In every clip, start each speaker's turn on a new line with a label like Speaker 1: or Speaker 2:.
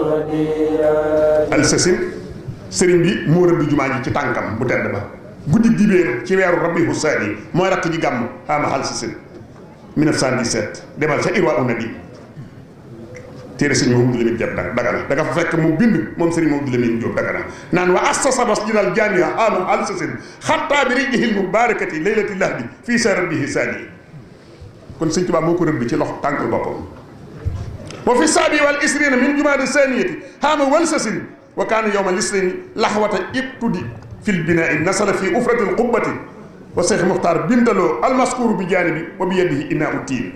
Speaker 1: alsasin sëriñ bi moo rëdd jumaa ji ci tànkam bu tedd ba guddi dibéer ci weeru rabihu saani mooy rakk ji gàmm xaama alsasin 1917 demal ca irwa una bi téere sëñ Mamadou Lamine Diop Dagana da nga fa fekk mu bind moom sëriñ Mamadou Lamine Diop Dagana naan wa assasa masjidal jaami'a xaama alsasin xatta bi rijihil mubarakati laylati lahdi fii sa rabbihi saani kon sëñ Tuubaa moo ko rëdd ci loxo tànkal boppam wa fi saabi wal isrina min jumaada saniyati xaama walsasin wa kaana yowma lisrini laxwata ibtudi fil binaa'i nasala fi ufrati alqubbati wa cheikh muxtaar bindaloo almaskuru bi jaanibi wa bi yadihi inaa u tiin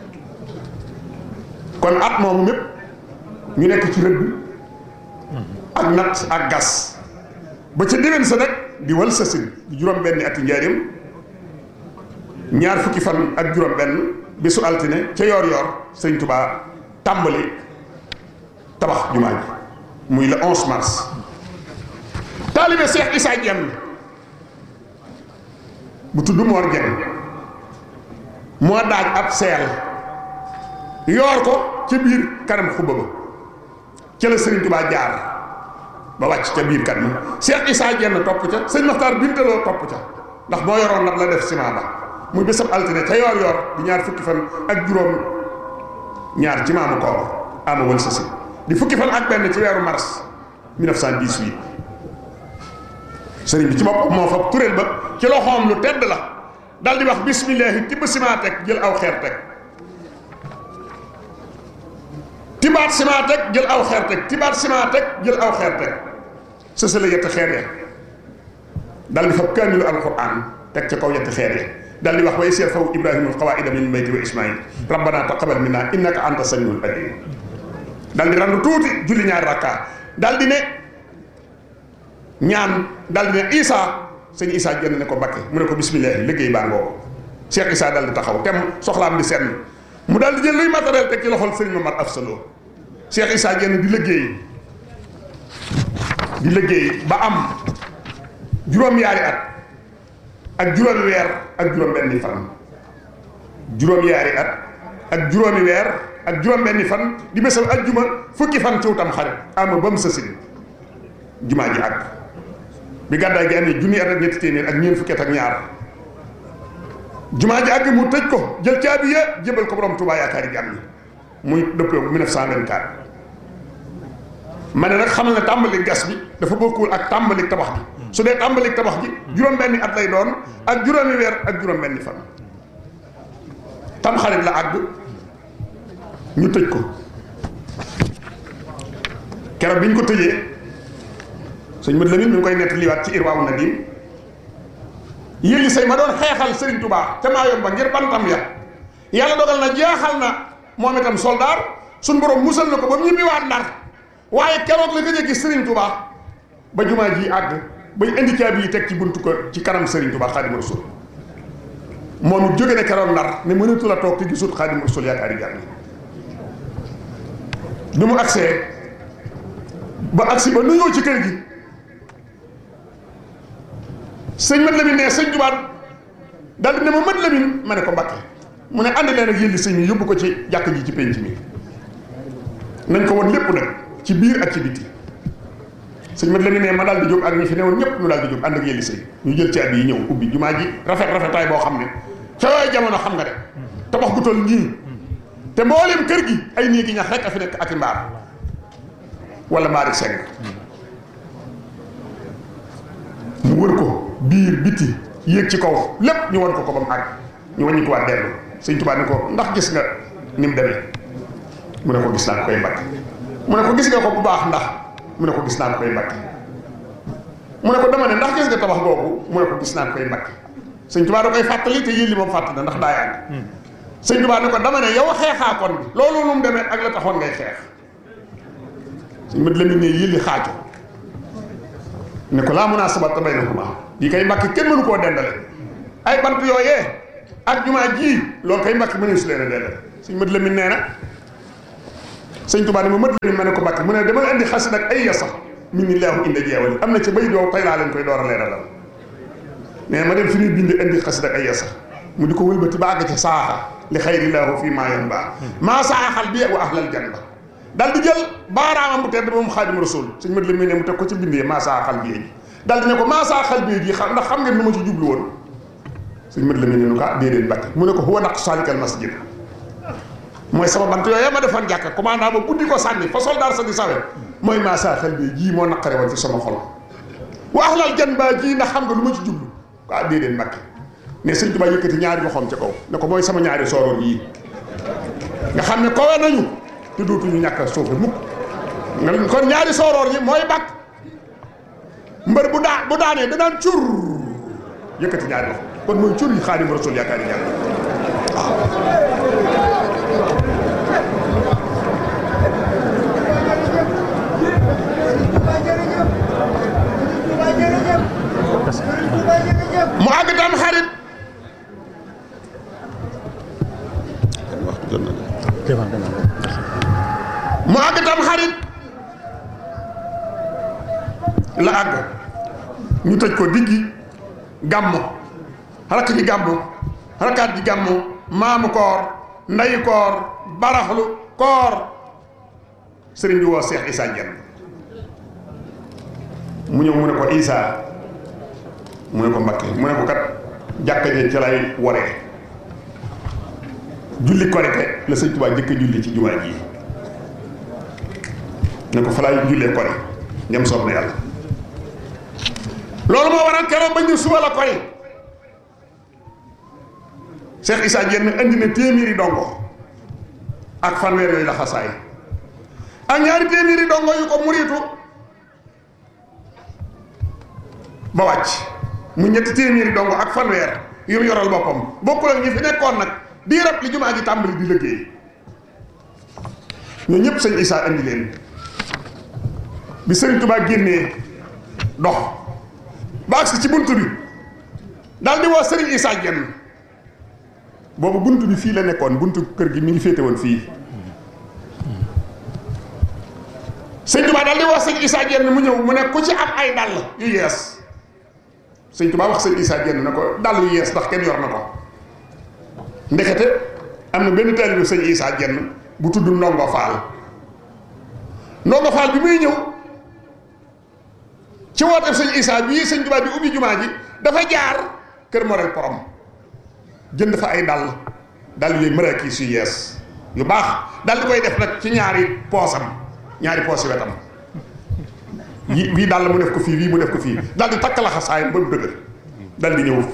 Speaker 1: kon at moomu mépp ñu nekk ci rëdd ak nat ak gas ba ca déwén sa nag di walsasin di juróom benni ati njaarim ñaar fukki fan ak juróom benn bisu altine ca yoor yoor sëñ Tubaa tàmbali tabax jumaa ji muy le 11 mars taalibe Cheikh Issa Dieng bu tudd Mor Dieng moo daaj ab seel yoor ko ca biir kanam xubba ba ca la sëriñ Tubaa jaar ba wàcc ca biir kat ma Cheikh Issa Dieng topp ca sëñ Maxtaar Bintaloo topp ca ndax moo yoroon nag la def ciment ba muy bésab altine ca yoor yoor di ñaar fukki fan ak juróom ñaar ci maamu koor ama wal sa si di fukki fan ak benn ci weeru mars 1918 sëriñ bi ci bopp moo fab kuréel ba ci loxoom lu tedd la dal di wax bismillahi tibb ciment teg jël aw xeer teg tibaat ciment teg jël aw xeer teg tibaat ciment teg jël aw xeer teg sësale yetti xeer ya dal di fab kaamilu alquran teg ca kaw yetti xeer ya dal di wax wa isir faw ibrahima alqawaida min bayti wa ismail rabbana taqabal minna innaka anta samiul alim dal di randu tuuti julli ñaari rakka dal di ne ñaan dal di ne isa sëñ isa jënd ne ko bakke mu ne ko bismillah liggéey baa ngoo cheikh isa dal di taxaw tem soxlaam di senn mu dal di jël luy matériel teg ci loxol sëriñ mamar afsalo cheikh isa jënd di liggéey di liggéey ba am juróom-yaari at ak juróomi weer ak juróom benni fan juróom-yaari at ak juróomi weer ak juróom benni fan di bésam ajjuma fukki fan ciw tam xarit ama ba mu sësin jumaa ji àgg bi gàddaay gi amee junni at ak ñetti téeméer ak ñeent fukki at ak ñaar jumaa ji àgg mu tëj ko jël caabi ya jébal ko borom Tuubaa yaakaari jàmm ñi muy dëppee 1924 ma ne nag xamal ne tàmbali gas bi dafa bokkul ak tàmbali tabax bi su dee tàmbali tabax ji juróom-benni at lay doon ak juróomi weer ak juróom-benni fan tam xarit la àgg ñu tëj ko keroog bi ñu ko tëjee sëñ Mat Lamin mi ngi koy nett liwaat ci Irwaawu Nadim yëlli say ma doon xeexal Sëriñ Tubaa ca Maayomba ngir bantam ya yàlla dogal na jeexal na moom itam soldaar suñ borom musal na ko ba mu ñibbiwaat Ndar waaye keroog la gëj a gis Sëriñ Tubaa ba jumaa ji àgg bay indi caabi yi teg ci buntu ko ci kanam Sëriñ Tubaa Xaadimu Rasuul moom it jóge na keroog Ndar ne mënatu la toog te gisut Xaadimu Rasuul yaakaari jàmm bi mu agsee ba agsi ba nuyoo ci kër gi sëñ Mat Lamin ne sëñ Tubaa daal di ne ma Mat Lamin ma ne ko Mbàkke mu ne ànd leen ak yëlli sëñ mi yóbbu ko ci jàkk ji ci penc mi nañ ko woon lépp nag ci biir ak ci biti sëñ Mat Lamin ne ma daal di jóg ak ñi fi newoon ñëpp ñu daal di jóg ànd ak yëlli sëñ ñu jël caabi yi ñëw ubbi jumaa ji rafet rafetaay boo xam ne ca yooyu jamono xam nga de tabax gu toll nii te mboolem kër gi ay néegi ñax rek a fi nekk ak i mbaar wala mbaari seng mu wër ko biir biti yéeg ci kaw lépp ñu won ko ko ba mu àgg ñu wàññi ko waat dellu sëñ Tuubaa ne ko ndax gis nga ni mu demee mu ne ko gis naa ko koy mbakk mu ne ko gis nga ko bu baax ndax mu ne ko gis naa ko koy mbakk mu ne ko dama ne ndax gis nga tabax googu mu ne ko gis naa ko koy mbakk sëñ Tuubaa da koy fàttali te yéen li moom fàttali na ndax daa yàgg sëñ Tuubaa ne ko dama ne yow xeexaa kon bi loolu lu mu demee ak la taxoon ngay xeex sëñ Mat Lamin ne yëlli xaajo ne ko laa munaasabata baynahuma yi kay mbàkk kenn mënu koo dendale ay bant yooyee ak jumaa ji loolu kay mbàkk mënees leen a dendale sëñ Mat Lamin nee na sëñ Tuubaa ne ma Mat Lamin ma ne ko mbàkk mu ne dama indi xasid ak ay yasa min ni laahu inda jeewali am na ca bay doow tey laa leen koy door a leeralal mais ma dem fi ñuy bind indi xasid ak ay yasa mu di ko wëlbati ba àgg ca saaxa li xayrillaahu fii maa yan baa maa saaxal bi wa ahlal janna daal di jël baaraamam bu tedd moom xaadim rasul sëñ mat la muy ne mu teg ko ci bindee maasaa xal bi ji daal di ne ko maasaa xal bi ji xam ndax xam ngeen nu ma ci jublu woon sëñ mat la muy ne nu ko ah déedéet Mbàkke mu ne ko huwa naq salikal masjid mooy sama bant yooyu ma defoon jàkka commandant ba buddi ko sànni fa soldaar sa di sawe mooy maasaa xal bi jii moo naqare woon fi sama xol wa ahlal jan baa jii ndax xam nga lu ma ci jublu ah déedéet Mbàkke ne sëñ Tuubaa yëkkati ñaari loxoom ca kaw ne ko mooy sama ñaari sooroon yii nga xam ne kowe nañu te dootuñu ñàkk a suufe mukk nga kon ñaari sooroor yi mooy bàkk mbër bu daa bu daanee danaan cur yëkkati ñaari loxo kon mooy cur yi Xaadimu Rasuul yaakaar yi mu àgg tam xarit mu àgg tam xarit la àgg ñu tëj ko diggi gàmmu rakk ji gàmmu rakkaat ji gàmmu maamu koor ndayi koor baraxlu koor sëriñ bi woo Seex Isaa Jenn mu ñëw mu ne ko Isaa mu ne ko Mbakke mu ne ko kat jàkka je ci lay waree julli korite la sëñ Tuubaa jëkk julli ci jumaa ji ne ko fa laay jullee kori ñam soob na yàlla loolu moo waral keroog ba ñu suba la kori Cheikh Issa Diène indi na téeméeri dongo ak fanweer yooyu la xasaay ak ñaari téeméeri dongo yu ko muriitu ba wàcc mu ñetti téeméeri dongo ak fanweer yu mu yoral boppam bokkul ak ñi fi nekkoon nag di rab li jumaa ji tàmbali di liggéey ñoo ñëpp sëñ Issa indi leen bi sëriñ Tuubaa génnee dox ba agsi ci bunt bi daal di woo sëriñ Issa Diène boobu bunt bi fii la nekkoon buntu kër gi mi ngi féete woon fii sëñ Tuubaa daal di woo sëñ Issa Diène mu ñëw mu ne ku ci am ay dàll yu yees sëñ Tuubaa wax sëñ Issa Diène na ko dàll yu yees ndax kenn yor na ko ndekete am na benn taalibu sëñ Issa Diène bu tudd Ndongo Faal Ndongo Faal bi muy ñëw ci woote sëñ Issa bii sëñ Tuubaa bi ubbi jumaa ji dafa jaar kër Morel Porom jënd fa ay dàll dàll yooyu maraakis yu yees yu baax dal di koy def nag ci ñaari poosam ñaari poos yi wetam yi bii dàll mu def ko fii bii mu def ko fii dal di takk la xasaayam ba mu dëgër dal di ñëw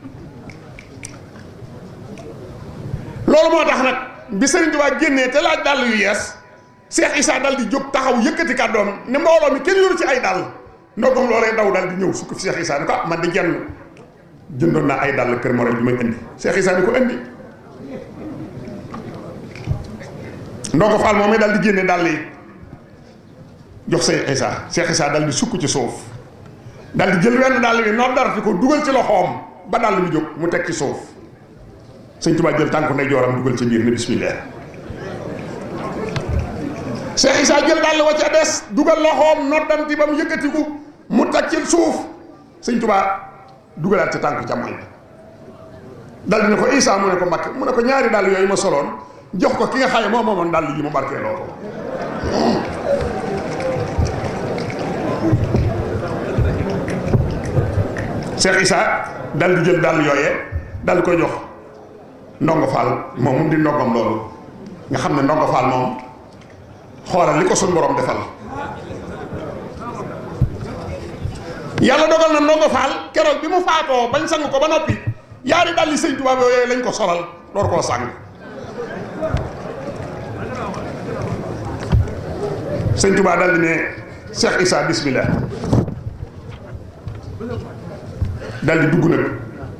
Speaker 1: loolu moo tax nag bi sëriñ Tuubaa génnee te laaj dàll yu yees Cheikh Issa dal di jóg taxaw yëkkati kàddoom ne mbooloo mi kenn yoru ci ay dàll ndogam loolee daw dal di ñëw sukk fi Cheikh Issa ne ko ah man di jenn jëndoon naa ay dàll kër Morel bi may indi Cheikh Issa ni ko indi ndongo Fall moom dal di génne dàll yi jox Cheikh Issa Cheikh Issa dal di sukk ci suuf dal di jël wenn dàll bi noor darati ko dugal ci loxoom ba dàll bi jóg mu teg ci suuf sëñ Tuubaa jël tànku ndey jooram dugal ci biir ne bismillah Cheikh Issa jël dàll wa ca des dugal loxoom noddanti ba mu yëkkatiku mu teg ci suuf sëñ Tuubaa dugalaat ca tànk càmmoñ bi dal di ne ko Issa mu ne ko Mbakke mu ne ko ñaari dàll yooyu ma soloon jox ko ki nga xam ne moo moomoon dàll yi mu barkee loo ko Cheikh Issa dal di jël dàll yooyee dal di koy jox ndongo Fall moom mu di ndongom loolu nga xam ne ndongo Fall moom xoolal li ko suñ borom defal yàlla dogal na ndongo Fall keroog bi mu faatoo bañ sang ko ba noppi yaari dalli sëñ Tuubaa yooyu lañ ko solal door koo sang sëñ Tuubaa dal di ne Cheikh Issa bismillah dal di dugg nag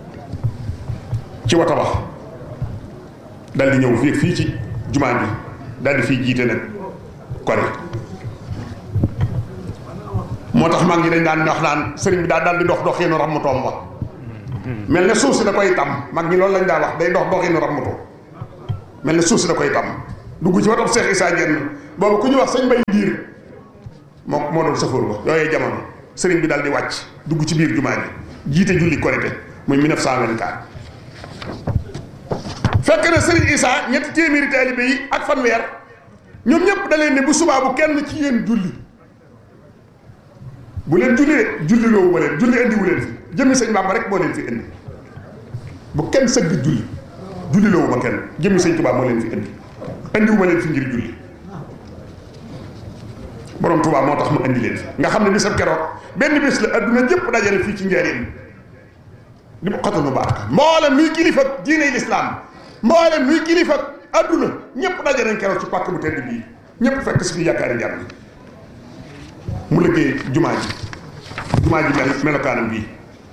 Speaker 1: ci wata wax dal di ñëw fii fii ci jumaa bi dal di fii jiite nag kori moo tax mag ñi dañ daan wax naan sëriñ bi daal daal di dox doxinu rammutoom wax mel ne suuf si da koy tam mag ñi loolu lañ daa wax day dox doxinu rammuto mel ne suuf si da koy tam dugg ci watam Cheikh Issa Diène boobu ku ñu wax sëñ Mbay Diir moo moo doon sëfoor ba yooyee jamono sëriñ bi daal di wàcc dugg ci biir jumaa ji jiite julli korité muy 1924 fekk na sëriñ Issa ñetti téeméeri taalibe yi ak fanweer ñoom ñëpp da leen ne bu subaa bu kenn ci yéen julli bu leen julli de julli loowu ma leen julli indi wu leen fi jëmmi sëñ Bamba rek moo leen fi indi bu kenn sëgg julli julli loowu ma kenn jëmmi sëñ Tuubaa moo leen fi indi indi wu ma leen fi ngir julli borom Tuubaa moo tax mu indi leen fi nga xam ne bisab keroog benn bés la adduna jëpp dajale fii ci njaareem di mu xotanu baraka mboolem nuy kilifa diine lislaam mboolem nuy kilifa adduna ñëpp daje nañ keroog ci pàkk bu tedd bii ñëpp fekk si fi yaakaari njàmm mu liggéey jumaa ji jumaa ji mel melokaanam bii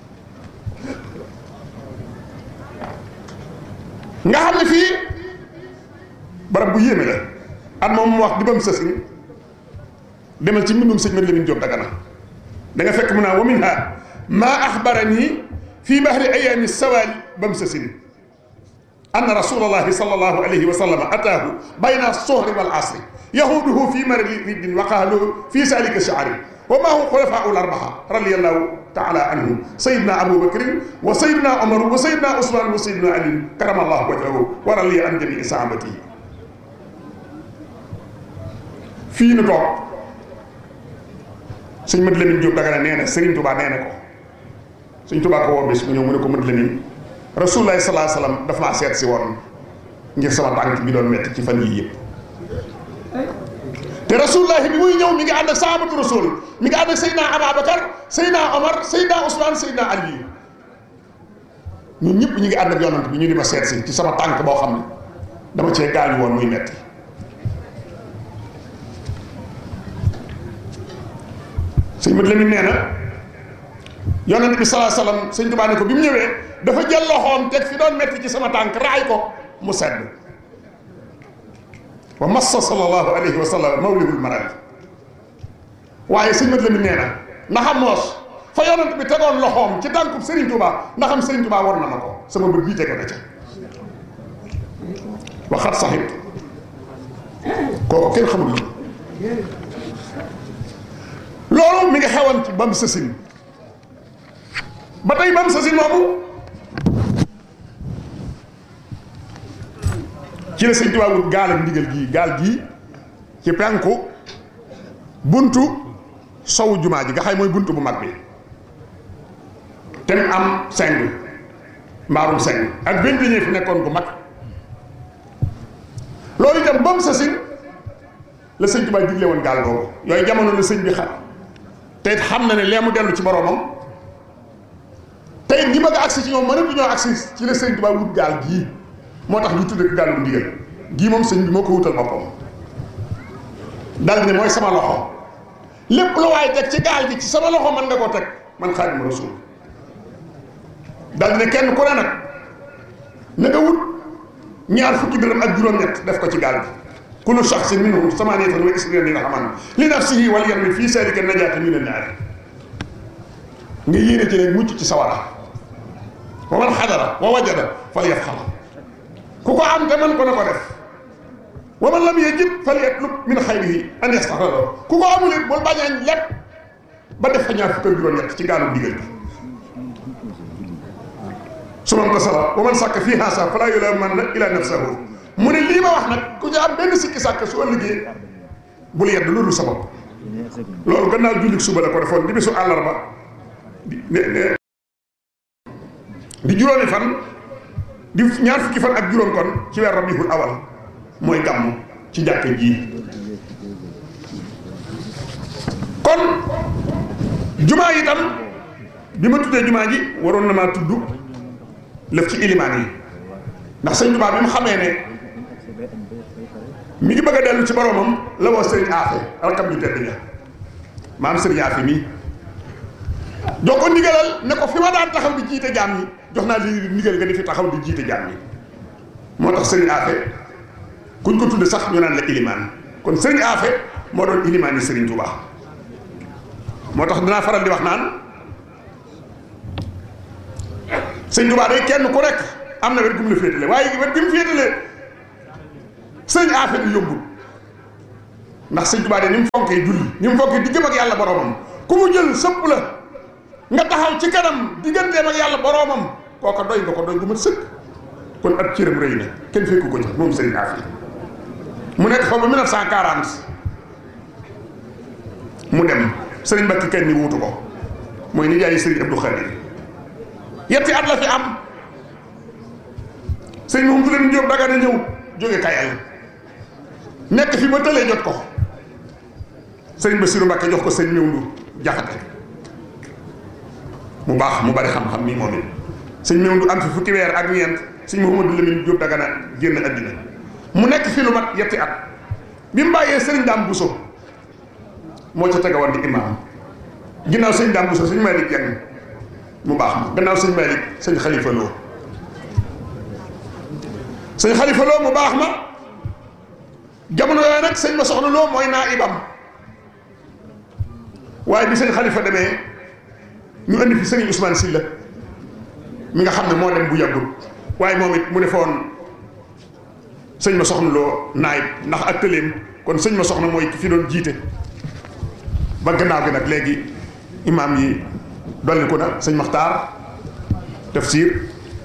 Speaker 1: nga xam ne fii barab bu yéeme la at moom mu wax di ba mu sësin demal ci mbindum sëñ Mat Lamin Jóob Dagana da nga fekk mu naa wa minha maa axbarani fii bahri ayaami sawaali ba mu sësin anna rasulallahi sallallahu alayhi wa sallam ataahu bayna sohri wal asri yahuduhu fi maradi riddin wa qaalu fi salika shaari wa maa hum xulafaau larbaxa radiallahu taala anhum sayidna aboubacrin wa sayidna omar wa sayidna ousmane wa sayidna ali karamallahu wajhahu wa radiya an jamii sahabatihi fii nu toog sëñ Mat Lamin Jóob Dagana nee na Sëriñ Tubaa nee na ko sëñ Tubaa ko woo bés mu ñëw mu ne ko Mat Lamin rasulullahi salaa salaam dafa maa seet si woon ngir sama tànk bi doon metti ci fan yii yëpp te rasulullahi bi muy ñëw mi ngi ànd ak sahabatu rasul mi ngi ànd ak Seydina Ababacar Seydina Omar Seydina Ousmane Seydina Ali ñun ñëpp ñu ngi ànd ak yonant bi ñu di ma seet si ci sama tànk boo xam ne dama cee gaañu woon muy metti sëñ Mat Lamin nee na yonent bi salaa salaam sëñ Tuubaa ne ko bi mu ñëwee dafa jël loxoom teg fi doon metti ci sama tànk raay ko mu sedd wa massa sallallahu alayhi wa sallam mawlihul marali waaye sëñ Mat Lamin nee na ndaxam moos fa yonent bi tegoon loxoom ci tànkub Serigne Touba ndaxam Serigne Touba war na ma ko sama bët bii tege na ca waxat saxit kooku kenn xamul loolu mi ngi xewoon ci bam sësin ba tey bam sësin moomu ci la sëñ Tuubaa wut gaal ak ndigal gii gaal gii ci penku buntu sowu jumaa ji nga xay mooy buntu bu mag bi te mu am seng mbaarum seng ak benn ñee fi nekkoon bu mag loolu itam bam sësin la sëñ Tuubaa digle woon gaal googu yooyu jamono la sëñ bi xam te it xam na ne lee mu dellu ci boroomam te it ñi bëgg a agsi ci ñoom mënatu ñoo agsi ci la sëñ Tuubaa wut gaal gii moo tax ñu tudde ko gaalu ndigal gii moom sëñ bi moo ko wutal boppam dal ne mooy sama loxo lépp lu waay teg ci gaal gi ci sama loxo mën nga koo teg man Xaadimu Rasuul dal ne kenn ku ne nag na nga wut ñaar fukki dërëm ak juróom-ñett def ko ci gaal gi kullu shaxsin minhum samaaniyatan wa isriina dirhaman li nafsihi wal yarmi fii zaalika najaata mina naar nga yéene ci ne mucc ci sawara wa man xadara wa wajada falyafxal ku ko am te man ko na ko def wa man lam yajid falyatlub min xayrihi an yastaxfira ku ko amul it bul bañañ lépp ba def fa ñaar fukk ak juróom-ñett ci gaalu digal bi su man tasala wa man sàkk fii haasa falaa yulaamanna ila nafsahu mu ne lii ma wax nag ku ci am benn sikki sàkk su ëllëgee bul yedd loolu sa bopp loolu gannaaw jullit suba la ko defoon di bisu àllarba di ne di juróomi fan di ñaar fukki fan ak juróom kon ci weer rabiul awal mooy gàmm ci jàkk ji kon jumaa yi tam bi ma tuddee jumaa ji waroon na maa tudd lëf ci ilimaan yi ndax sëñ Tuubaa bi mu xamee ne mi ngi bëgg a dellu ci boroomam la woo sëriñ Aafe rakam ju tedd ja maam sëriñ Aafe mi jox ko ndigalal ne ko fi ma daan taxaw di jiite jaam yi jox naa li ndigal nga di fi taxaw di jiite jaam yi moo tax sëriñ Aafe kuñ ko tudde sax ñu naan la ilimaan kon sëriñ Aafe moo doon ilimaan yi sëriñ Tuubaa moo tax dinaa faral di wax naan sëñ Tuubaa day kenn ku rek am na wet gu mu la féetale waaye wet gi mu féetale sëñ Aafe bi yombul ndax sëñ Tuubaa de ni mu fonkee julli ni mu fonkee diggam ak yàlla boroomam ku mu jël sëpp la nga taxaw ci kanam digganteem ak yàlla boroomam kooka doy nga ko doy gu mat sëkk kon ab cëram rëy na kenn fekku ko ci moom sëñ Aafe mu nekk fa ba 1940 mu dem sëriñ Mbacke kenn ni wuutu ko mooy nijaayu sëriñ Abdou Khadir yetti at la fi am sëriñ moom du leen jóob daga na ñëw jóge kayal nekk fi ba tëlee jot ko sëriñ Bassirou Mbacke jox ko sëriñ Mewndu Jaxate mu baax mu bari xam-xam nii moom it sëriñ Mewndu am fi fukki weer ak ñeent sëriñ Mouhamadou Lamine Jóob daga na génn àddina mu nekk fi lu mat yetti at bi mu bàyyee sëriñ Daam Bousso moo ca tegawoon di imaam ginnaaw sëñ Daam Bousso sëñ Malick Dieng mu baax ma gannaaw sëñ Malick sëñ Khalifa Lo sëñ Khalifa Lo mu baax ma jamono yooyu nag sëñ ma soxna Lo mooy naa ibam waaye bi sëñ Khalifa demee ñu indi fi sëñ Ousmane Sylla mi nga xam ne moo dem bu yàggul waaye moom it mu defoon sëñ ma soxna Lo naayib ndax ak tëleem kon sëñ ma soxna mooy ki fi doon jiite ba gannaaw gi nag léegi imaam yi dolli ko na sëñ Maxtaar tafsir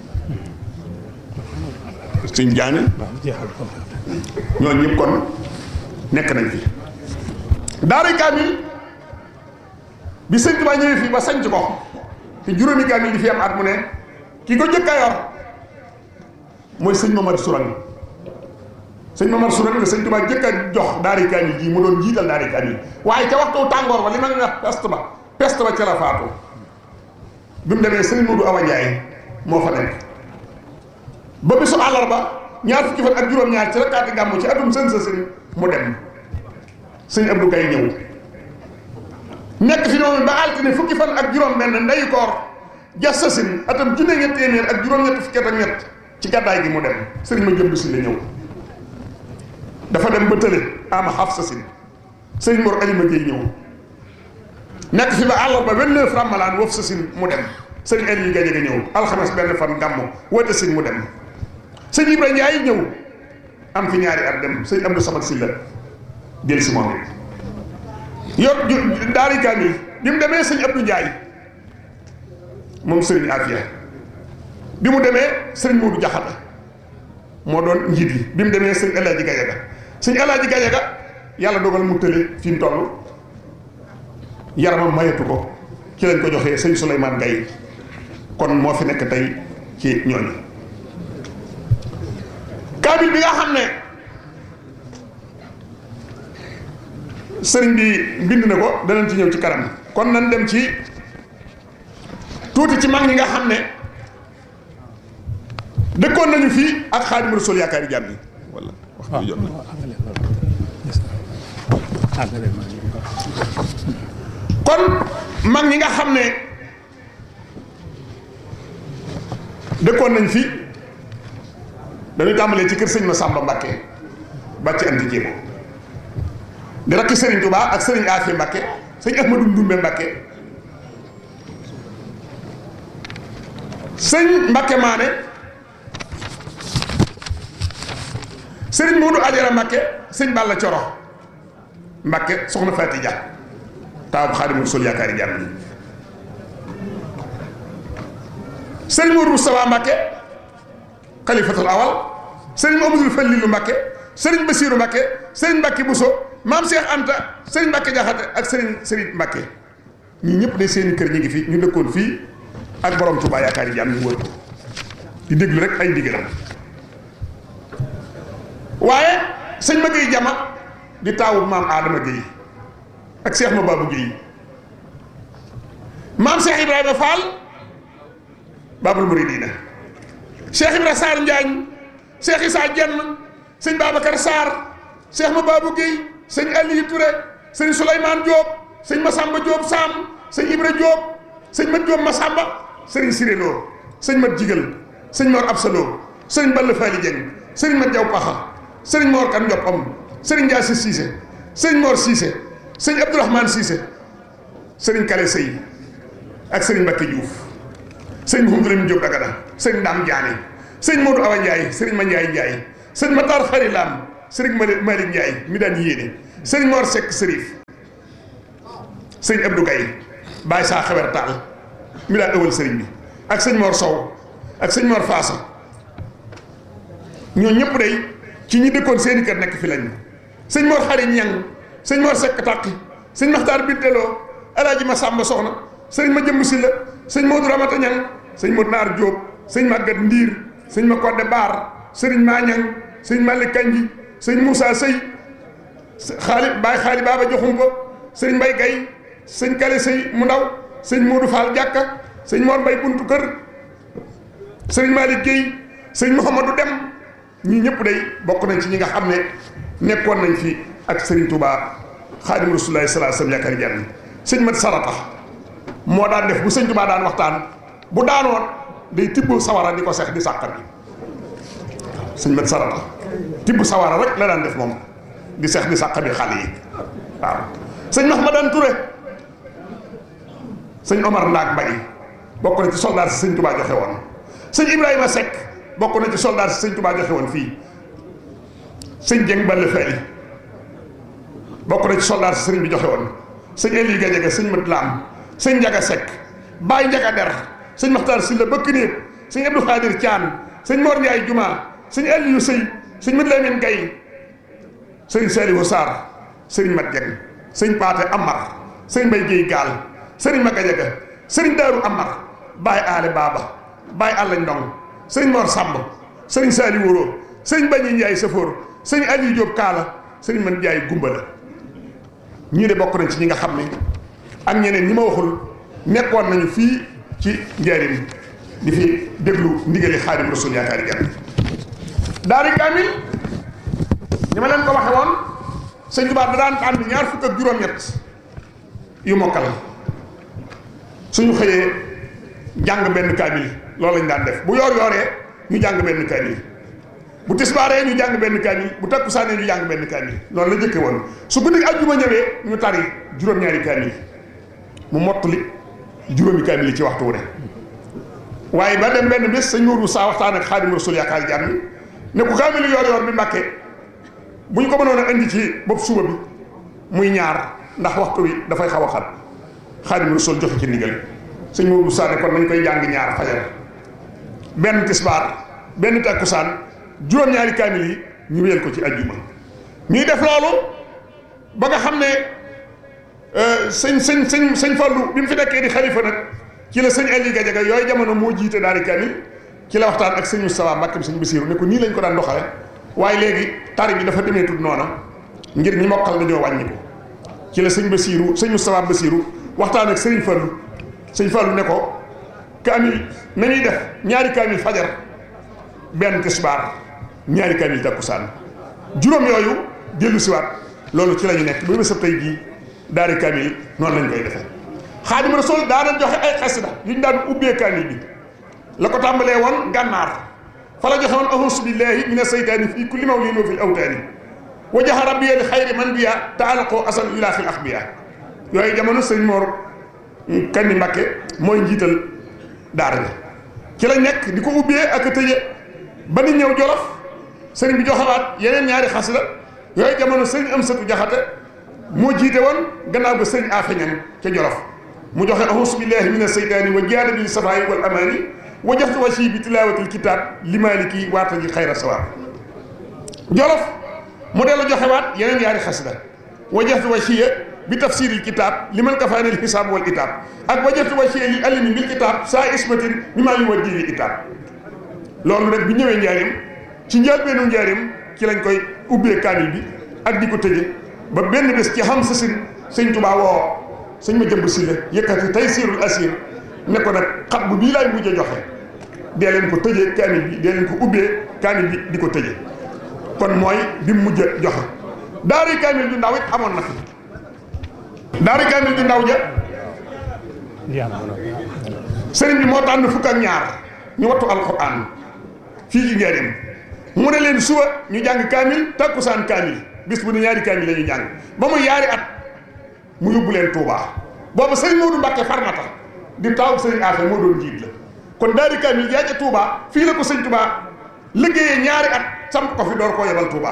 Speaker 1: sëñ Jaane ñooñu ñëpp kon nekk nañ fi daara kaamil bi sëñ Tuubaa ñëwee fii ba sanc ko te juróomi kaamil di fi am at mu ne ki ko jëkk a yor mooy sëñ Mamar Sourang sëñ Mamar Sourang la sëñ Tuubaa jëkk a jox daara kaamil ji mu doon jiital daara kaamil waaye ca waxtu tàngoor ba li ma nga peste ba peste ba ca la faatu bi mu demee sëñ Modou Awa Ndiaye moo fa nekk ba bisu àllarba ñaar fukki fan ak juróom-ñaar ci rakkaati gàmmu ci atum sën sa sëñ mu dem sëñ Abdou Gaye ñëw nekk fi noonu ba altine fukki fan ak juróom-benn ndeyu koor jas sa sin atam junne ñett téeméer ak juróom-ñett fukki at ak ñett ci gàddaay gi mu dem sëriñ ma jëmb si la ñëw dafa dem ba tële ama xaf sa sin sëriñ Mor Alima Gueye ñëw nekk fi ba àllarba vingt-neuf ramalaan wof sa sin mu dem sëriñ Aliou Gaye ga ñëw alxames benn fan gàmmu woote sin mu dem sëñ Ibra Ndiaye ñëw am fi ñaari at dem sëñ Abdou Samad Sylla jël si moom it yor daari kaamil bi mu demee sëñ Abdou Ndiaye moom sëriñ Afia bi mu demee sëriñ Modou Jaxata moo doon njiit li bi mu demee sëñ El Hadji Gayaga sëñ El Hadji Gayaga yàlla dogal mu tële fi mu toll yaramam mayatu ko ci lañ ko joxee sëñ Souleymane Gaye kon moo fi nekk tey ci ñooñu kaamil bi nga xam ne sëriñ bi bind na ko danañ ci ñëw ci kanam kon nañ dem ci tuuti ci mag ñi nga xam ne dëkkoon nañu fii ak Xaadimu Rasuul yaakaari jàmm yi wala wax bi jot na kon mag ñi nga xam ne dëkkoon nañ fi dañuy tàmbalee ci kër sëñ Masamba Mbàkke ba ci andi jéego di rakki sëriñ Tuubaa ak sëriñ Afi Mbàkke sëñ Ahmadu Ndumbe Mbàkke sëñ Mbàkke Maane sëriñ Moodu Ajara Mbàkke sëñ Balla Coro Mbàkke soxna Faati Dia taawu Xaadimu Rasuul yaakaari jàmm yi sëriñ Moodu Mustafaa Mbàkke xalifatul awal sëriñ Amadou Fallilu Mbàkke sëriñ Basiiru Mbàkke sëriñ Mbàkke Buso maam Cheikh Anta sëriñ Mbàkke Jaxate ak sëriñ sëriñ Mbàkke ñii ñëpp de seeni kër ñu ngi fi ñu dëkkoon fii ak borom Tuubaa yaakaar yi am ñu wër ko di déglu rek ay ndigalam waaye sëñ ma Géey Jama di taawu maam Adama Géey ak Cheikh ma Babou Géey maam Cheikh Ibrahima Fall Babul Muridina Cheikh Ibra Sarr Njaañ Cheikh Issa Jenn sëñ Babacar Sarr Cheikh ma Babou Guèye sëñ Aliou Touré sëñ Souleymane Diop sëñ Massamba Diop Sam sëñ Ibra Diop sëñ Mat Diop Massamba sëriñ Siré Lo sëñ Mat Jigal sëñ Mor Absa Lo sëñ Balla Fally Dieng sëriñ Mat Diaw Paxa sëriñ Mor Kan Ndiopam sëriñ Ndiasse Cissé sëñ Mor Cissé sëñ Abdourahmane Cissé sëriñ Kale Sey ak sëriñ Mbacké Diouf sëñ Mouhamadou Lamine Diop Dagana sëñ Dame Diané sëñ Modou Awa Ndiaye sëriñ Ma Ndiaye Ndiaye sëñ Matar Xari Lam sëriñ Malick Malick Ndiaye mi daan yéene sëriñ Mor Seck Sërif sëñ Abdou Gaye Baye Saa Xewer Taal mi daan ëwal sëriñ bi ak sëñ Mor Sow ak sëñ Mor Faasa ñoo ñëpp day ci ñi dëkkoon seeni kër nekk fi lañ sëñ Mor Xari Ñang sëñ Mor Sekk Tàqi sëñ Maxtaar Binteloo alaaji ma Sàmba Soxna sëñ ma jëmb si la sëñ Modou Ramata Ñang sëñ Modou Naar Jóob sëñ Màggat Ndiir sëñ ma Kodde Baar sëriñ maa Ñang sëñ Malick Kanji sëñ Moussa Sëy xaali Baay xaali Baaba Joxum ko sëñ Mbay Gay sëñ Kale Sëy mu ndaw sëñ Modou Fall Jàkka sëñ Mor Mbay buntu kër sëñ Malick Guèye sëñ Mouhamadou Dem ñii ñëpp day bokk nañ ci ñi nga xam ne nekkoon nañ fi ak sëriñ Touba xaadim rasulullahi salaa sallam yaakaar jenn sëñ mat sarata moo daan def bu sëñ Touba daan waxtaan bu daanoon day tibb sawara di ko sex di sàqar bi sëñ mat sarata tibb sawara rek la daan def moom di sex di sàqar bi xale yi waaw sëñ Mahmadan Touré sëñ Omar Ndaak Mbay bokk na ci soldat si sëñ Touba joxe woon sëñ Ibrahima Seck bokk na ci soldat si sëñ Touba joxe woon fii sëñ Jeng Balla Fali bokk na ci soldat si sëriñ bi joxe woon sëñ Eli Gadiaga sëñ Mat Lam sëñ Njaga Seck Baay Njaga Der sëñ Maxtaar Silla bëkk néeg sëñ Abdou Khadir Thian sëñ Mor Ndiaye Juma sëñ Aliou Sëy sëñ Mat Lamin Gay sëñ Saliou Sarr sëriñ Mat Jeng sëñ Paate Amar sëñ Mbay Géey Gaal sëriñ Ma Gadiaga sëriñ Daaru Amar Baay Aale Baaba Baay Alla Ndong sëñ Mor Samb sëriñ Saali Wóoro sëñ Bañi Njaay Safoor sëñ Aliou Diop Kaala sëriñ Man Njaay Gumba la ñii de bokk nañ ci ñi nga xam ne ak ñeneen ñi ma waxul nekkoon nañu fii ci njaarim di fi déglu ndigali Xaadim Rasul yaakaari jàmm daari kaamil ni ma leen ko waxe woon sëñ Tuubaa da daan tànn ñaar fukk ak juróom-ñett yu mokkal suñu xëyee jàng benn kaamil loolu lañ daan def bu yoor yooree ñu jàng benn kaamil bu tisbaaree ñu jàng benn kaamil bu takkusaanee ñu jàng benn kaamil loolu la jëkke woon su guddi àjjuma ñëwee ñu tari juróom-ñaari kaamil mu mottali juróomi kaamil yi ci waxtu wu ne waaye ba dem benn bés sëñ Mourou saa waxtaan ak Xaadim Rasul yaakaar jàmm ne ku kaamil yoor yoor bi Mbàkke bu ñu ko mënoon a indi ci bopp suba bi muy ñaar ndax waxtu wi dafay xaw a xat Xaadim Rasul joxe ci ndigal sëñ Mourou Sa ne kon nañ koy jàng ñaar fajar benn tisbaar benn takkusaan juróom-ñaari kaamil yi ñu wéyal ko ci ajjuma ñuy def loolu ba nga xam ne sëñ sëñ sëñ sëñ Fallu bi mu fi nekkee di xalifa nag ci la sëñ Aliou Gadiaga yooyu jamono moo jiite daari kaamil ci la waxtaan ak sëñ Moustapha Mbàkke sëñ Basiiru ne ko nii lañ ko daan doxale waaye léegi tari bi dafa demee tudd noona ngir ñi mokkal dañoo wàññi ko ci la sëñ Basiiru sëñ Moustapha Basiiru waxtaan ak sëñ Fallu sëñ Fallu ne ko kaamil nañuy def ñaari kaamil fajar benn tisbaar ñaari kaamil takkusaan juróom yooyu dellu siwaat loolu ci la ñu nekk ba bésab tey jii daari kaamil noonu lañ koy defee Xaadim Rasul daana joxe ay xasida yu ñu daan ubbee kaamil bi la ko tàmbalee woon gànnaar fa la joxe woon ahus billahi mina seytaani fii kulli mawlin wa fil awtaani wa jaxa rabbiya li xayri man biya taalaqoo asan ila fil axbiya yooyu jamono sëñ Mor Kandi Mbakke mooy njiital daara bi ci la nekk di ko ubbee ak a tëje ba ni ñëw jolof sëriñ bi joxawaat yeneen ñaari xasida yooyu jamono sëriñ am satu jaxate moo jiite woon gannaaw ba sëriñ afeñan ca jolof mu joxe ahus billahi min aseytaani wa jaada bil safayi wal amaani wa jaxtu wasi bi tilaawatil kitaab li maaliki waata ji xayra sawaab jolof mu dellu joxewaat yeneen ñaari xasida wa jaxtu wasiya bi tafsiril kitaab li man kafaanil xisaab wal itaab ak wa jaxtu wasiya li allimi bil kitaab saa ismatin mi maa yu waddi li itaab loolu rek bi ñëwee njaarim ci njëlbeenu njaarim ci lañ koy ubbee kaamil bi ak di ko tëje ba benn bés ci xam sa sin sëñ Tuubaa woo sëñ ma jëmb si la yëkkati tey siirul asir ne ko nag xat bu bii laay mujj a joxe dee leen ko tëjee kaamil bi dee leen ko ubbee kaamil bi di ko tëje kon mooy bi mu mujj a joxe daari kaamil ju ndaw it amoon na fi daari kaamil ju ndaw ja sëriñ bi moo tànn fukk ak ñaar ñu wattu alquran fii ci njaarim mu ne leen suba ñu jàng kaamil takkusaan kaamil bis bu ne ñaari kaamil la ñu jàng ba mu yaari at mu yóbbu leen Touba boobu sëriñ Modou Mbacke farmata di taw sëriñ Afe moo doon jiit la kon daari kaamil yaa ca Touba fii la ko sëñ Touba liggéeyee ñaari at samp ko fi door koo yebal Touba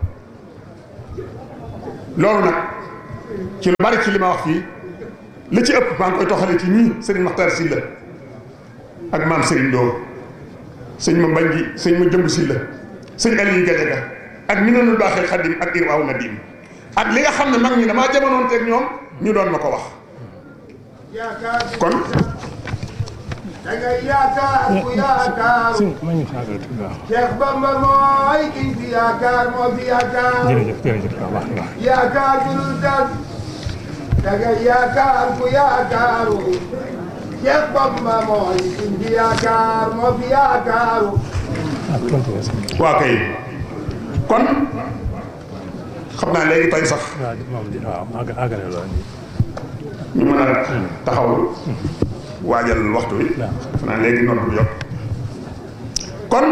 Speaker 1: loolu nag ci lu bari ci li ma wax fii li ci ëpp maa ngi koy toxale ci ñii sëriñ Makhtar Sylla ak maam sëriñ Doo sëñ ma mbañ gi sëñ ma jëmb Sylla sëñ Aliou Gadiaga ak minanul baaxil xadim ak irwaaw nadim ak li nga xam ne mag ñi damaa jamonoon teeg ñoom ñu doon ma ko wax kon
Speaker 2: dangay yaakaar ku yaakaaru Cheikh Bamba mooy kiñ fi yaakaar moo fi yaakaar
Speaker 3: jërëjëf jërëjëf waaw wax nga
Speaker 2: yaakaar ju dul tas dangay yaakaar ku yaakaaru Cheikh Bamba mooy kiñ fi yaakaar moo fi yaakaaru
Speaker 3: ah continué sax
Speaker 1: waa kay kon xam naa léegi tey sax
Speaker 3: waaw moom di waaw àgg àggale loolu
Speaker 1: ñu mën a taxawlu waajal waxtu wi defe naa léegi noonu bu jot kon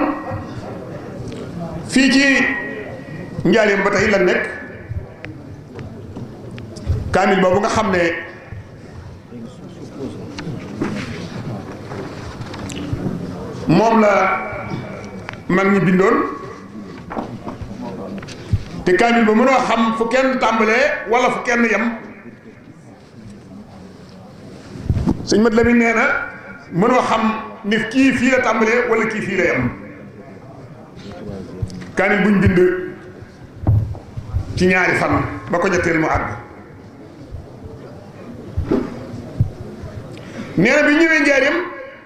Speaker 1: fii ci njaareem ba tey la nekk kaamil boobu nga xam ne moom la mag ñi bindoon te kaamil ba mënoo xam fu kenn tàmbalee wala fu kenn yem sëñ mat Lamin nee na mënoo xam ni kii fii la tàmbalee wala kii fii la yem kaamil buñ bind ci ñaari fan ba ko ñetteel mu àgg nee na bi ñëwee njaareem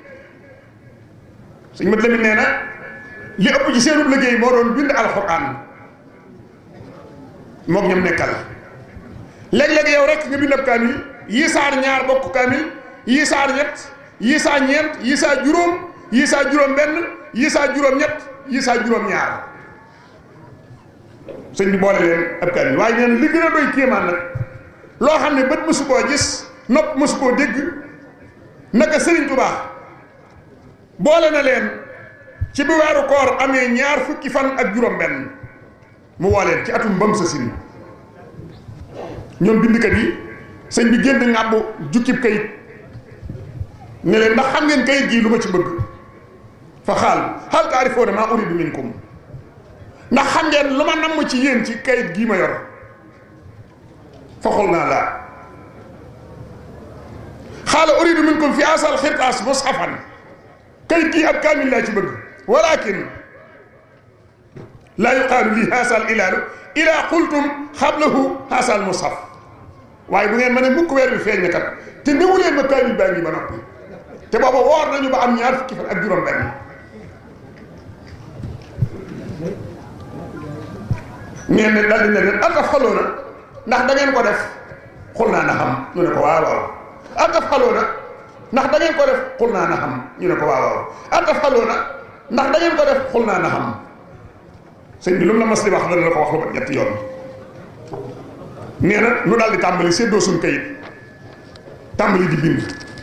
Speaker 1: sëñ mat Lamin nee na li ëpp ci seenub liggéey moo doon bind alxuraan moom ñoom nekkal léeg-léeg yow rek nga bind ab kaamil yii saar ñaar bokk kaamil yii saar ñett yii saa ñeent yii saa juróom yii saa juróom benn yii saa juróom ñett yii saa juróom ñaar sëñ bi boole leen ab kaamil waaye nee na li gën a doy kéemaan nag loo xam ne bët mësu koo gis nopp mësu koo dégg naka sëriñ Tuubaa boole na leen ci bi weeru koor amee ñaar fukki fan ak juróom benn mu woo leen ci atum bam sa sin ñoom bindkat yi sëñ bi génn ngàbbu jukkib kayit ne leen ndax xam ngeen kayit gii lu ma ci bëgg fa xaal hal taarifoona maa uridu minkum ndax xam ngeen lu ma namm ci yéen ci kayit gii ma yor fa xol naa laa xaala uridu minkum fi asal xirtaas mushafan kayit gii ab kaamil laa ci bëgg walakin laa yuqaalu lii haasal ilaalu ilaa qultum xablahu haasal mushaf waaye bu ngeen ma ne mukk weer bi feeñ na kat te néewu leen ma kaamil baa ngi ba noppi te booba woor nañu ba am ñaar fukki fan ak juróom benn nee na daal di ne leen ataf xaloo na ndax da ngeen ko def xul naa na xam ñu ne ko waaw waaw ataf xaloo na ndax da ngeen ko def xul naa na xam ñu ne ko waaw waaw ataf xaloo na ndax da ngeen ko def xul naa na xam sëñ bi lu mu la mas di wax dana la ko wax lu mat ñetti yoon nee na nu daal di tàmbali séddoo suñ kayit tàmbali di bind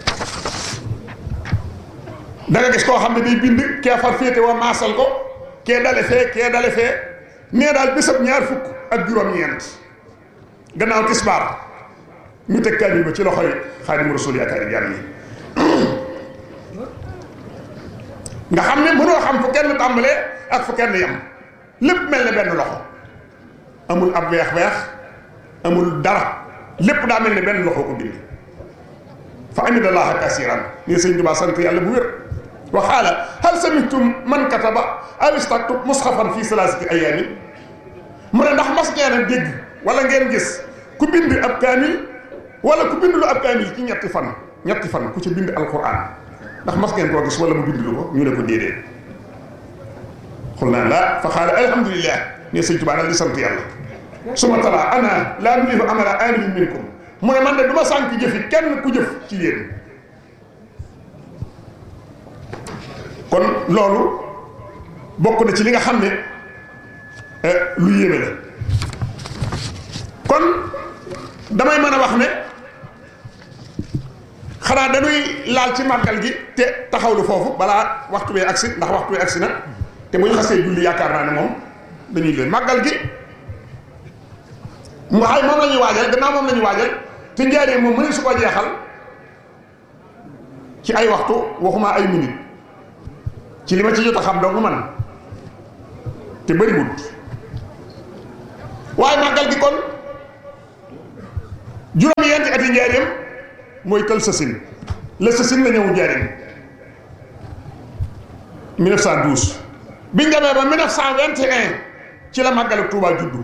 Speaker 1: da nga gis koo xam ne day bind kee far féete waa maasal ko kee dale fee kee dale fee nee daal bésab ñaar fukk ak juróom-ñeent gannaaw tisbaar ñu teg kaamil ba ci loxoy xaadimu rasul yaakaari jàmm yi nga xam ne mënoo xam fu kenn tàmbalee ak fu kenn yem lépp mel ne benn loxo amul ab weex-weex amul dara lépp daa mel ne benn loxo ko bind fa amidallaha kasiran nii sëñ Tuubaa sant yàlla bu wér wa xaala hal samitum man kataba aw istaktub musxafan fii salaasati ayaamin mu ne ndax mas ngeen a dégg wala ngeen gis ku bind ab kaamil wala ku bind lu ab kaamil ci ñetti fan ñetti fan ku ci bind alquran ndax mas ngeen koo gis wala mu bind lu ko ñu ne ko déedéet xul naa la fa xaala alhamdulillah ne sëñ Tuubaa daal di sant yàlla suma tala ana laa nulihu amala amilin minkum mu ne man de du ma sànk jëfi kenn ku jëf ci yéen kon loolu bokk na ci li nga xam ne lu yéeme la kon damay mën a wax ne xanaa dañuy laal ci màggal gi te taxawlu foofu balaa waxtu bee agsi ndax waxtu bee agsi na te bu ñu xasee julli yaakaar naa ne moom dañuy leen màggal gi mu xay moom la ñuy waajal gannaaw moom la ñuy waajal te njaaree moom mëne su ko jeexal ci ay waxtu waxuma ay minute ci li ma ci jot a xam dong man te bëriwut waaye màggal gi kon juróomi yenti ati njaareem mooy kël sasin la sasin la ñëw njaareem 1912 biñ demee ba 1921 ci la màggalu Touba juddu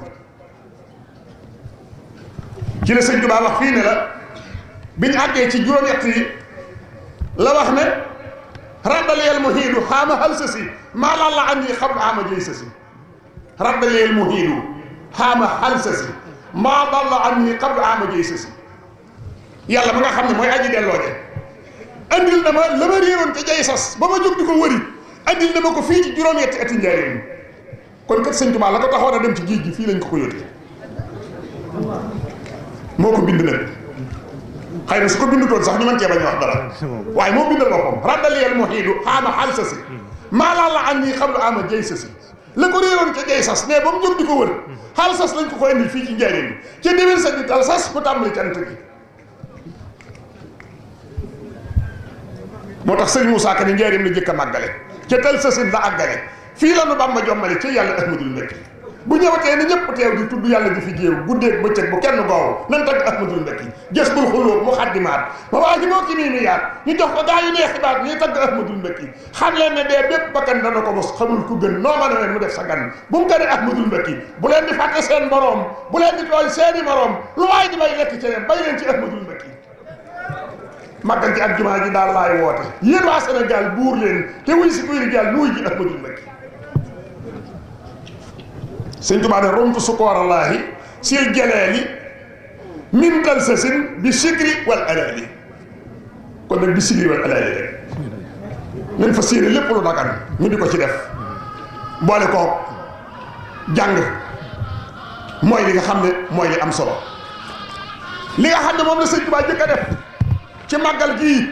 Speaker 1: ci la sëñ Touba wax fii ne la biñ àggee ci juróom-ñett yi la wax ne raddaleel muhiidu xaama hal sa si maa laa la andi xam ama jëy sa si raddaleel muhiidu xaama hal sa si maa laa la andi xam ama jëy sa si yàlla ma nga xam ne mooy aji delloo de andil na ma la ma réeroon ca jay sas ba ma jóg di ko wëri andil na ma ko fii ci juróom-ñetti ati njaareem kon kat sëñ Tuubaa la ko taxoon a dem ci géej gi fii lañ ko ko yóotee moo ko bind nag xëy na su ko bindutoon sax ñu mën cee bañ wax dara waaye moo bindal boppam raddaliyel muhiidu xaama xal sa si maa laa la an nii xam lu ama jay sa si la ko réeroon ca jay sas ne ba mu jóg di ko wër xaal sas lañ ko ko indi fii ci njaareem ca déwén sa di tal sas mu tàmbali cant gi moo tax sëñ Moussa Ka ni njaareem la jëkk a màggale ca tal sasin la àggale fii la nu Bàmba jommale ca yàlla ahmadul mbekki bu ñëwatee ni ñëpp teew di tudd yàlla di fi géew guddeeg bëccëg bu kenn goow nan tagg ahmadul mbekki gës bul xulóob mu xaddimaat ma waa ji moo ki nii ni yaat ñu jox ko gaa yu neex xibaat ñuy tagg ahmadul mbekki xam leen ne dee bépp bakkan dana ko mos xamul ku gën noo mën a leen mu def sa gan bu mu gëne ahmadul mbekki bu leen di fàtte seen boroom bu leen di tooñ seeni moroom lu waay di bay lekk ci leen bay leen ci ahmadul mbekki màggal ci ak jumaa ji daal laay woote yéen waa Sénégal buur leen te wuy si kuy rijaal nuy ji ahmadul mbekki sëñ Tuubaa ne romtu sukoorallaahi sil jaleeli min dal sa sin bi sikri wal alaali kon nag bi sikri wal alaali rek nañ fa séene lépp lu dagan ñu di ko ci def boole ko jàng mooy li nga xam ne mooy li am solo li nga xam ne moom la sëñ Tuubaa jëkk a def ci màggal gii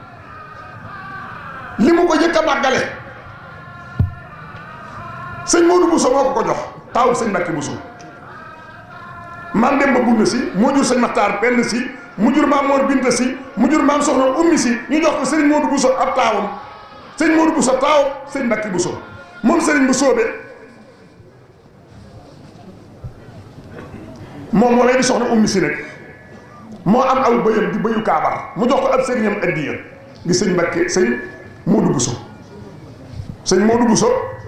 Speaker 1: li mu ko jëkk a màggale sëñ Modou Bousso moo ko ko jox taawub sëñ Mbàkke Bousso maam Demba Bunna si moo jur sëñ Maxtaar Penn si mu jur maam Mor Binta si mu jur maam Soxna Ummi si ñu jox ko sëñ Modou Bousso ab taawam sëñ Modou Bousso taawam sëñ Mbàkke Bousso moom sëriñ bu soobe moom moo lay di soxna Ummi si nag moo am aw bëyam di bëyu kaabar mu jox ko ab sëriñam addiya di sëñ Mbàkke sëñ Modou Bousso sëñ Modou Bousso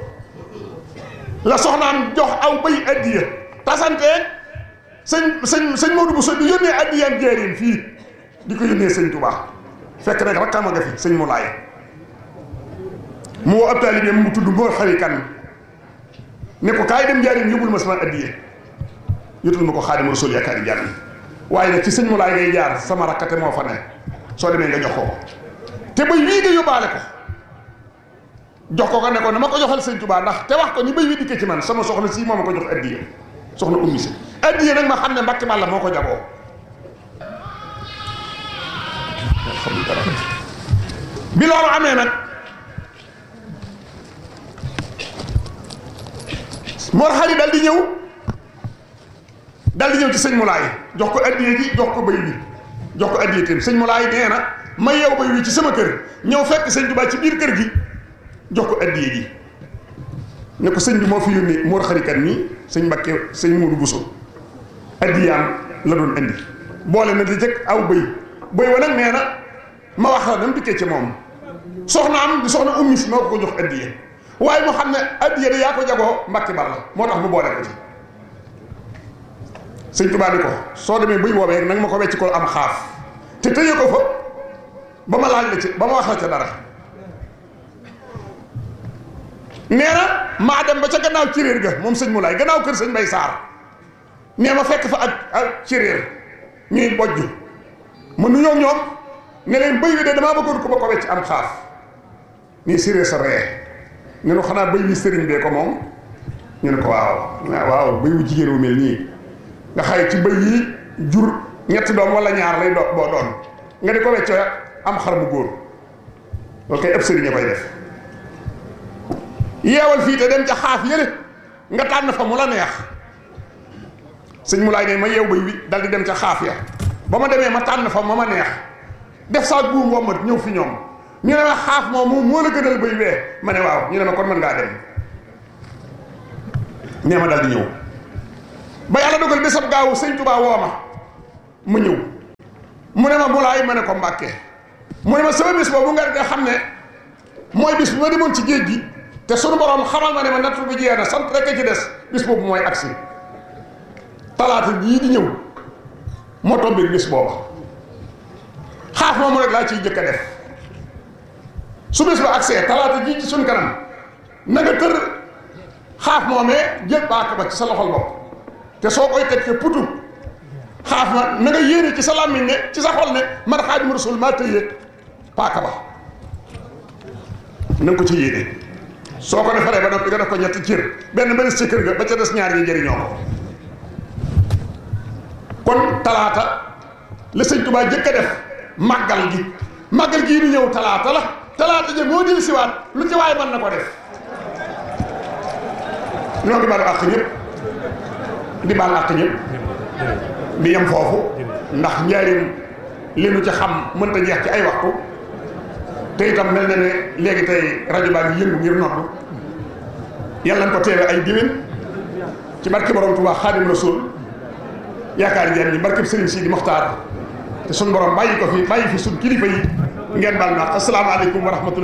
Speaker 1: la soxnaam jox aw bëy addiya tasantee sëñ sëñ sëñ Modou Bousso di yónnee addiyaam jeerin fii di ko yónnee sëñ Touba fekk nag rakkam a nga fi sëñ Moulay mu woo ab taalibeem mu tudd Mor Xari Kan ne ko kaay dem njaarim yóbbul ma sama addiya yotul ma ko Xaadimu Rasuul yaakaari jaar waaye nag ci sëñ Moulay ngay jaar sama rakkate moo fa ne soo demee nga jox ko te bëy wii nga yóbbaale ko jox ko ko ne ko na ma ko joxal sëñ Touba ndax te wax ko ni bëy wi dikkee ci man sama soxna si moo ma ko jox addiya soxna ummi si addiya nag ma xam ne mbakki bàlla moo ko jagoo bi loolu amee nag Mor Xari dal di ñëw dal di ñëw ci sëñ Moulay jox ko addiya ji jox ko bëy bi jox ko addiya tam sëñ Moulay nee na ma yeew bëy wi ci sama kër ñëw fekk sëñ Touba ci biir kër gi jox ko addiya ji ne ko sëñ bi moo fi yónni Mor xarikat nii sëñ Mbàkke sëñ Moodu Buso addiyaam la doon indi boole na di jëkk aw bëy bëy wa nag nee na ma wax la dam dikkee ci moom soxna am di soxna ummi si moo ko ko jox addiya waaye mu xam ne addiya da yaa ko jagoo Mbàkke Balla moo tax mu boole ko ci sëñ Tuubaa ni ko soo demee bëy woobee nag ma ko wecc ko am xaaf te tëye ko fa ba ma laaj la ci ba ma wax la ca dara nee na maa dem ba ca gannaaw ciréer ga moom sëñ Moulay gannaaw kër sëñ Mbay Saar nee ma fekk fa ak ak ciréer ñuy bojj ma nuyoo ñoom ne leen bëy wi de damaa bëggoon ko ba ko wecc am xaaf nii ciréer sa ree ne nu xanaa bëy wi sëriñ bee ko moom ñu ne ko waaw waaw bëy wu jigéen wu mel nii nga xay ci bëy yi jur ñetti doom wala ñaar lay do boo doon nga di ko wecc am xar bu góor loolu kay ëpp sëriñ a koy def yeewal fii te dem ca xaaf yële nga tànn fa mu la neex sëñ mu laay ne ma yeew bay wi dal di dem ca xaaf ya ba ma demee ma tànn fa ma ma neex def saa buum wommat ñëw fi ñoom ñu ne ma xaaf moom moom moo la gënal bay wee ma ne waaw ñu ne ma kon mën ngaa dem nee ma dal di ñëw ba yàlla dogal bésab gaawu sëñ Tuubaa woo ma mu ñëw mu ne ma mu laay ma ne ko mbàkke mu ne ma sama bis boobu nga nga xam ne mooy bis bi ma demoon ci géej gi te sunu borom xamal ma ne ma nattu bi jeex na sant rek a ci des bis boobu mooy agsi talaata jii di ñëw moo tombé bis booba xaaf moomu rek laa ciy jëkk a def su bis ba agsee talaata jii ci suñ kanam na nga tër xaaf moomee jël baaka ba ci sa loxol bopp te soo koy teg te putu xaaf ma na nga yéene ci sa làmmiñ ne ci sa xol ne man Xaadimu Rasuul maa tëye paaka ba na nga ko ci yéene soo ko defaree ba noppi nga def ko ñetti cër benn ba des ci kër ga ba ca des ñaar ñi jëriñoo ko kon talaata la sëñ Tuubaa jëkk a def màggal gi màggal gii di ñëw talaata la talaata ja moo dil siwaat lu ci waay mën na ko def ñoo ngi baal àq ñëpp di baal àq ñëpp di yem foofu ndax njaarim li nu ci xam mënta jeex ci ay waxtu te itam mel na ne léegi tey rajo baa ngi yëngu ngir noddu yàlla nañ ko teewe ay diwén ci barke borom Tuubaa Xaadim Rasuul yaakaar ngeen ni barkeb Sëriñ Sidi Moxtaar te suñ borom bàyyi ko fi bàyyi fi suñ kilifa yi ngeen baal ma asalaamaaleykum wa rahmatulah